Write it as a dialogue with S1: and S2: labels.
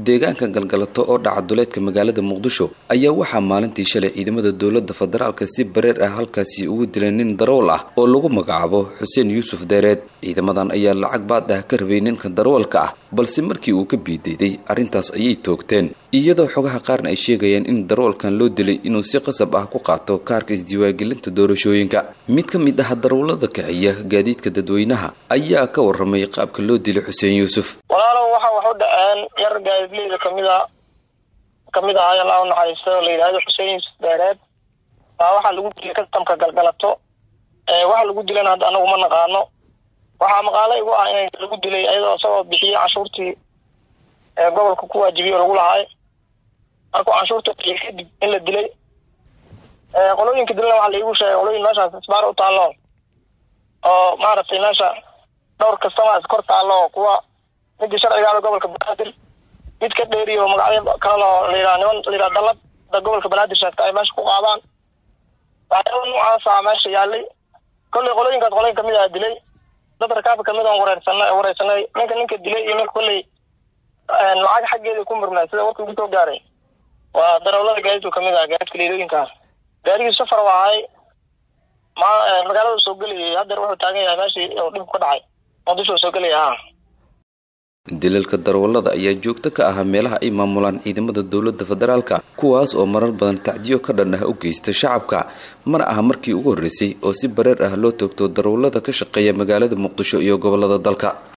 S1: deegaanka galgalato oo dhaca duleedka magaalada muqdisho ayaa waxaa maalintii shalay ciidamada dowladda federaalka si bareer ah halkaasi ugu dilay nin darawal ah oo lagu magacaabo xuseen yuusuf deereed ciidamadan ayaa lacag baad ah ka rabay ninka darawalka ah balse markii uu ka biidayday arrintaas ayay toogteen iyadoo xogaha qaarna ay sheegayaan in darawalkan loo dilay inuu si qasab ah ku qaato kaarka isdiiwaangelinta doorashooyinka mid ka mid ah darawallada kaxiya gaadiidka dadweynaha ayaa ka waramay qaabka loo dilay xuseen yuusuf
S2: walaalow waxa wax u dhaceen yar gaadiidleyda kamida kamid ah allah u naxariisto la yidhaahdo xuseen yuusuf deereed baa waxaa lagu dilay kastamka galgalato waxa lagu dilana hadda anagu ma naqaano waxaa maqaalo igu ah in lagu dilay iyadoo isagoo bixiyey canshuurtii gobolka ku waajibiye lagu lahaay markuu canshuurta bixiy kadib in la dilay qolooyinka dilana waxaa laigu sheegay qolooyin meeshaas isbaar u taallo oo maaragtay meesha dhowr kastamaas kor taallo kuwa midii sharcigaada gobolka banaadir mid ka dheeriyo magacyo kalelo layidhaha niman layidhaha dalad da gobolka banaadir sheegta ay meesha ku qaadaan waxyaaba noocaasa meesha yaalay kollay qolooyinkaas qolooyin kamid ah dilay dad rakaabka kamid on wareersanay wareysanay ninka ninka dilay iyo ninka kolley lacag xaggeeda ku murmay sida warka ugu soo gaaray waa darawlada gaadiidku kamid ah gaadiidka leedooyinka gaarigii safar waa ahay ma magaalada soo gelayay haddeer wuxuu taagan yahay meeshii oo dhibku ka dhacay muqdisho soo gelaya ha
S1: dilalka darawallada ayaa joogto ka ahaa meelaha ay maamulaan ciidamada dowladda federaalka kuwaas oo marar badan tacdiyo ka dhan ah u geysta shacabka mana aha markii ugu horreysay oo si bareer ah loo toogto darawallada ka shaqeeya magaalada muqdisho iyo gobollada dalka